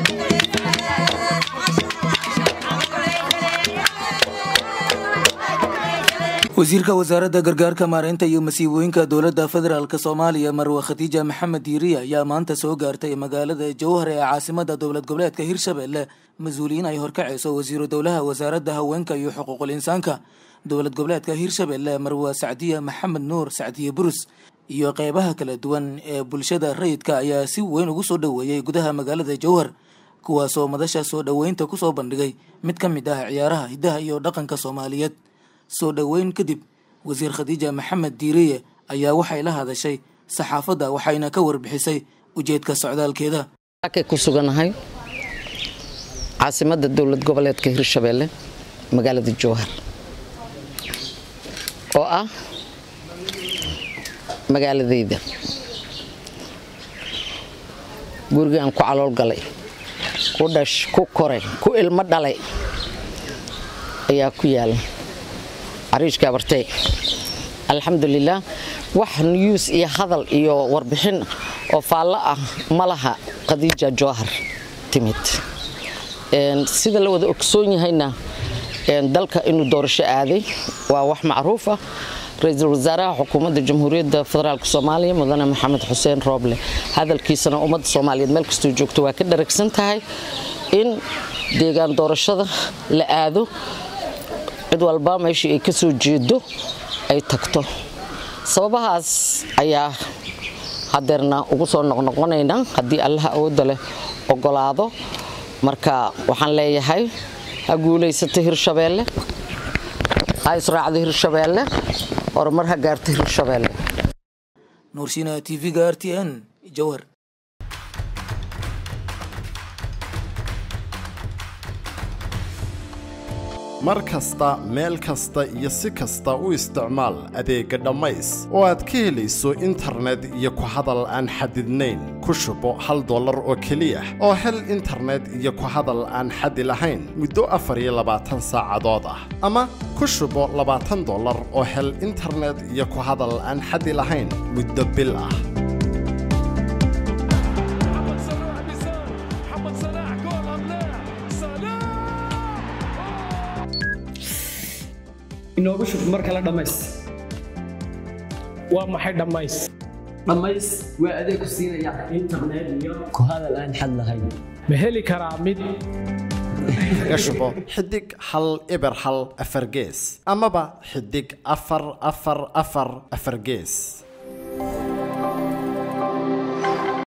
wasiirka wasaaradda gargaarka maareynta iyo masiibooyinka dowladda federaalk soomaaliya marwe khadiija maxamed diiriya ayaa maanta soo gaartay magaalada jowhar ee caasimada dowlad goboleedka hirshabelle mas-uuliyiin ay horkacayso wasiiru dowlaha wasaaradda haweenka iyo xuquuqul insaanka dowlad goboleedka hirshabelle marwe sacdiya maxamed nuur sacdiye burus iyo qeybaha kala duwan ee bulshada rayidka ayaa si weyn ugu soo dhoweeyey gudaha magaalada jowhar kuwaasoo madasha soo dhoweynta kusoo bandhigay mid ka mid ah ciyaaraha hiddaha iyo dhaqanka soomaaliyeed soo dhoweyn kadib wasiir khadiija maxamed diiriye ayaa waxay la hadashay saxaafadda waxayna ka warbixisay ujeedka socdaalkeeda akay ku suganahay caasimadda dowlad goboleedka hirshabelle magaalada jowhar oo ah magaaladayda gurigaan ku calool galay ku dhash ku koray ku ilmo dhalay ayaa ku yaala cariishka abartey alxamdulilah wax niyuus iyo hadal iyo warbixin oo faallo ah ma laha khadiija jowhar timid sida la wada ogsoon yahayna dalka inuu doorasho aaday waa wax macruuf ah ra-iisul wasaaraha xukuumadda jamhuuriyadda federaalk soomaaliya mudane maxamed xuseen rooble hadalkiisana ummadda soomaaliyeed meel kastuu joogto waa ka dharagsan tahay in deegaan doorashada la aado cid walba meeshii ay ka soo jeedo ay tagto sababahaas ayaa hadeerna ugu soo noqnoqonaynaa haddii allaha awoodda leh ogolaado marka waxaan leeyahay ha guulaysata hirshabeelle ha israacda hirshabeelle horumar ha gaarta hirshabeelle nuurshiina t v-ga r t n jowhar mar kasta meel kasta iyo si kasta u isticmaal adeegga dhammays oo aad ka helayso internet iyo ku hadal aan xadidnayn ku shubo hal dollar oo keliya oo hel internet iyo ku hadal aan xadi lahayn muddo afar iyo labaatan saacadood ah ama ku shubo labaatan dollar oo hel internet iyo ku hadal aan xadi lahayn muddo bil ah محمد صلاح بيسار محمد صلاح جول ام لا صلاح inoogu shub mar kale dhammays waa maxay dhammays dhammays waa adeeg ku siinaya internet iyo ku hadal aan xad lahayn ma heli karaa mid kaga shubo xidig hal eber hal afar gees amaba xidig afar afar afar afar gees